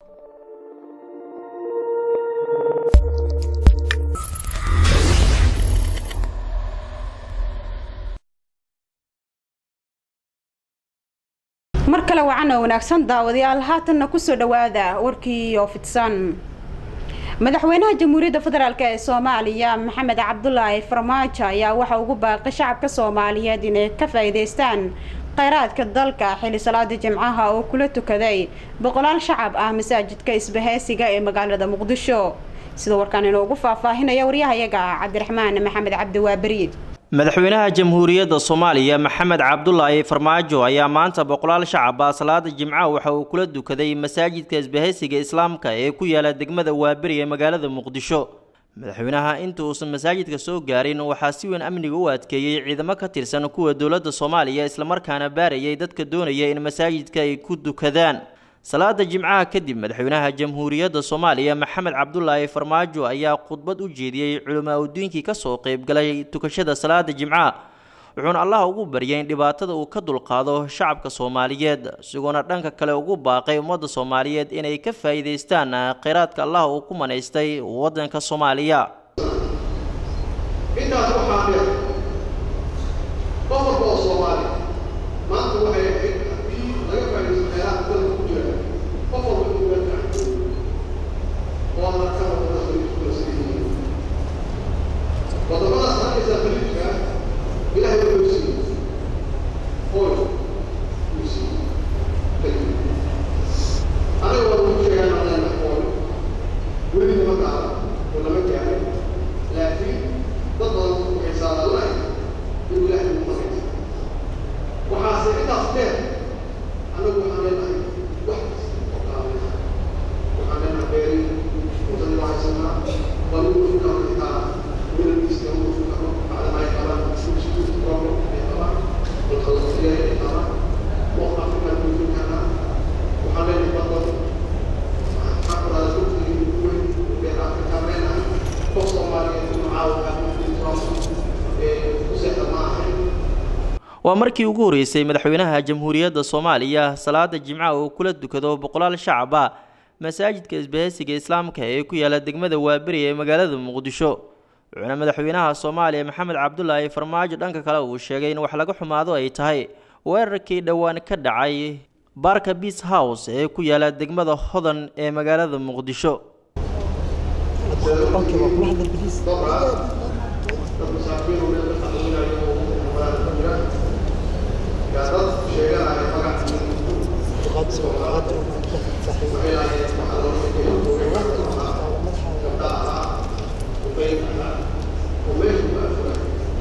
mar kale wacan oo wanaagsan daawadayaal haatanna kusoo dhawaada warkii oo fidsan madaxweynaha jamhuuriyadda federaalk ee soomaaliya maxamed cabdulaahi farmaajo ayaa waxa ugu baaqay shacabka soomaaliyeed inay ka faa'iidaystaan kheyraadka dalka xilli salaada jimcaha oo kula tukaday boqolaal shacab ah masaajidka isbahaysiga ee magaalada muqdisho sida warkaan inoogu faahfaahinaya waryahayaga cabdiraxmaan maxamed cabdi waaberiid madaxweynaha jamhuuriyadda soomaaliya maxamed cabdulaahi farmaajo ayaa maanta boqolaal shacab ah salaada jimcaha waxa uu kula dukaday masaajidka isbahaysiga islaamka ee ku yaala degmada waaberi ee magaalada muqdisho madaxweynaha inta uusan masaajidka soo gaarin waxaa si weyn amniga u adkeeyey ciidamo ka tirsan kuwa dowladda soomaaliya islamarkaana baarayay dadka doonaya in masaajidka ay ku dukadaan salaada jimcaha kadib madaxweynaha jamhuuriyadda soomaaliya maxamed cabdulaahi farmaajo ayaa khudbad u jeediyey culamaa udiinkii kasoo qeybgalay tukashada salaada jimcaha wuxuuna allah ugu baryay in dhibaatada uu ka dulqaado shacabka soomaaliyeed isagoona dhanka kale ugu baaqay ummadda soomaaliyeed inay ka faa'iidaystaan kheyraadka allah uu ku manaystay waddanka soomaaliya intaas waxaa dheer qof walba oo soomaali maanta waxay ahayd haddii laga faa'iidaysto kheyraadka dalka ku jira qof walba inuu meel fiican joogo oo marka wadamada khaliijku kala siiyey wadamadaas arkaysaa khaliijka ilaahay wuxuu siiyey oil wuu siiyey kadib anaga waa lagu sheegaa naqleena oil weli lama gaaro oo lama gaarin laakiin dad badan waxay saadaalnahay inuu ilaahay ugu maraysa waxaase intaas dheer annagu waxaan leenahay wax kasta oo kaalmaysa waxaan leenahay beeri intani waa haysanaa balugu inkaa xitaa wiilkiisa ugu karo bacdama ay qabaan institute program ay qabaan balqalasiya ay qabaan oo afrika kuujin karnaa waxaan leenahay badan waxaan kuraada dhulkii ugu weyn beer afrika leenahay qof soomaaliyeed inuu caawa ku seexda ma ahayn waa markii ugu horeysay madaxweynaha jamhuuriyadda soomaaliya salaada jimcaha uu kula dukado boqolaal shacab ah masaajidka isbahaysiga islaamka ee ku yaala degmada waaberi ee magaalada muqdisho wuxuuna madaxweynaha soomaaliya maxamed cabdulaahi farmaajo dhanka kale uu sheegay in wax laga xumaado ay tahay weerarkii dhowaan ka dhacay baarka beas house ee ku yaala degmada hodan ee magaalada muqdisho dad masaakiin oo meel ka xanuunayo oo magaalada ka jira yaa dad sheeganaya magacii waxay lahaayeen waxaa loo sheegay gabdha ahaa uqeyb ahaa oo meeshu ka afura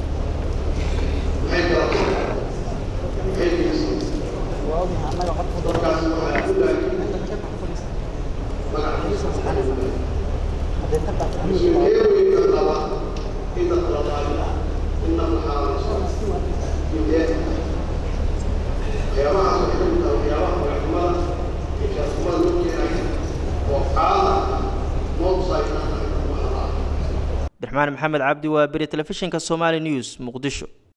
maxay galato maxay geysay dadkaasi waxaa ku laakiin magaciisa mas-uuliyeeweynka qaba in dadka la daaliyo in naf la xaaleyso midee waxyaabahaas waxay kamid tahay waxyaabaha magacnimada iyo shaarkumada loo keenaya oo caalamka noo tusaayinaa tahay waxaa la abdiraxmaan maxamed cabdi waa beri telefishinka somali news muqdisho